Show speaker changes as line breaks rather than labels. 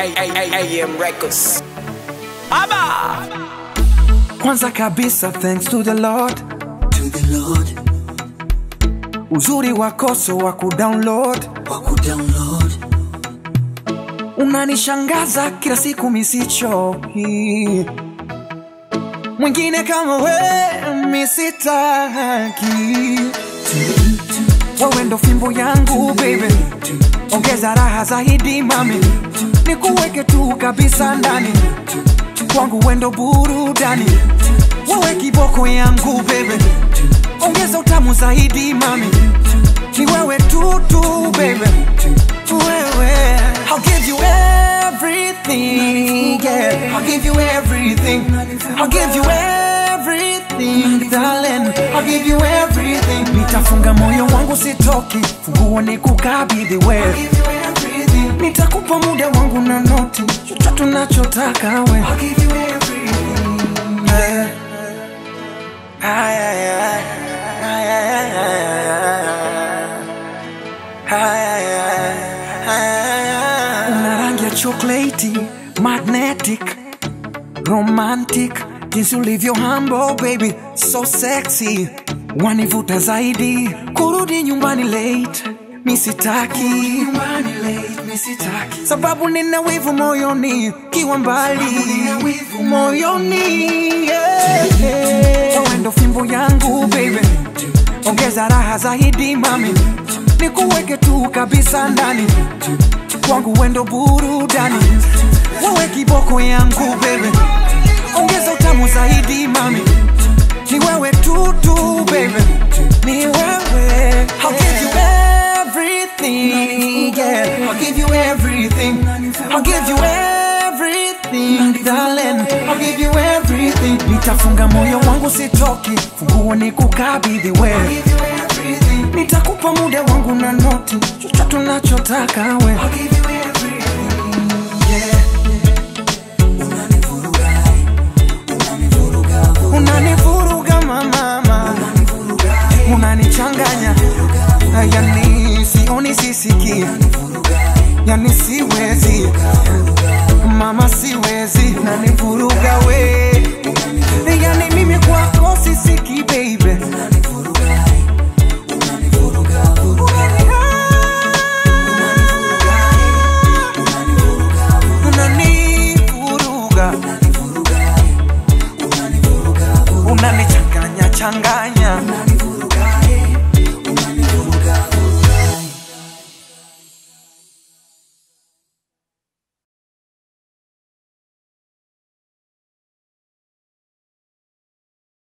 AM Records. Aba!
Kwanza kabisa thanks to the Lord,
to the Lord
uzuri wako so wa kudownload,
wa kudownload
unanishangaza kila siku misichoki, mwingine kama we misitaki, wewe ndo fimbo yangu baby, ongeza raha zaidi mami, nikuweke tu kabisa ndani kwangu, wendo burudani, wewe kiboko yangu baby, ongeza utamu zaidi mami, ni wewe tu tu baby, wewe I'll give you everything, yeah. I'll give you everything. I'll give you everything, darling. I'll give you everything. Nitafunga moyo wangu sitoki, funguo ni kukabidhi wewe. Nitakupa muda wangu na noti, chochote unachotaka we. Yeah. Ay, ay, ay. Ay, ay, ay, ay, ay, ay. Una rangi ya chocolate, magnetic, romantic, jinsi ulivyo humble baby, so sexy, wanivuta zaidi, kurudi nyumbani late, misitaki sababu nina wivu moyoni, kiwa mbali moyoni, yeah. Wewe ndo fimbo yangu baby, ongeza raha zaidi mami, nikuweke tu kabisa ndani kwangu wendo burudani, wewe kiboko yangu baby, ongeza utamu zaidi mami, ni wewe tu tu baby, ni wewe. I'll give you everything, yeah. I'll give you everything. I'll give you everything, darling. I'll give you everything. Nitafunga moyo wangu sitoki, funguo ni kukabidhi wewe. Nitakupa muda wangu na noti, chochote unachotaka we. Unanivuruga mama, unanichanganya, yani sioni sisiki, yani siwezi mama, siwezi, nanivuruga we, yani mimi kwako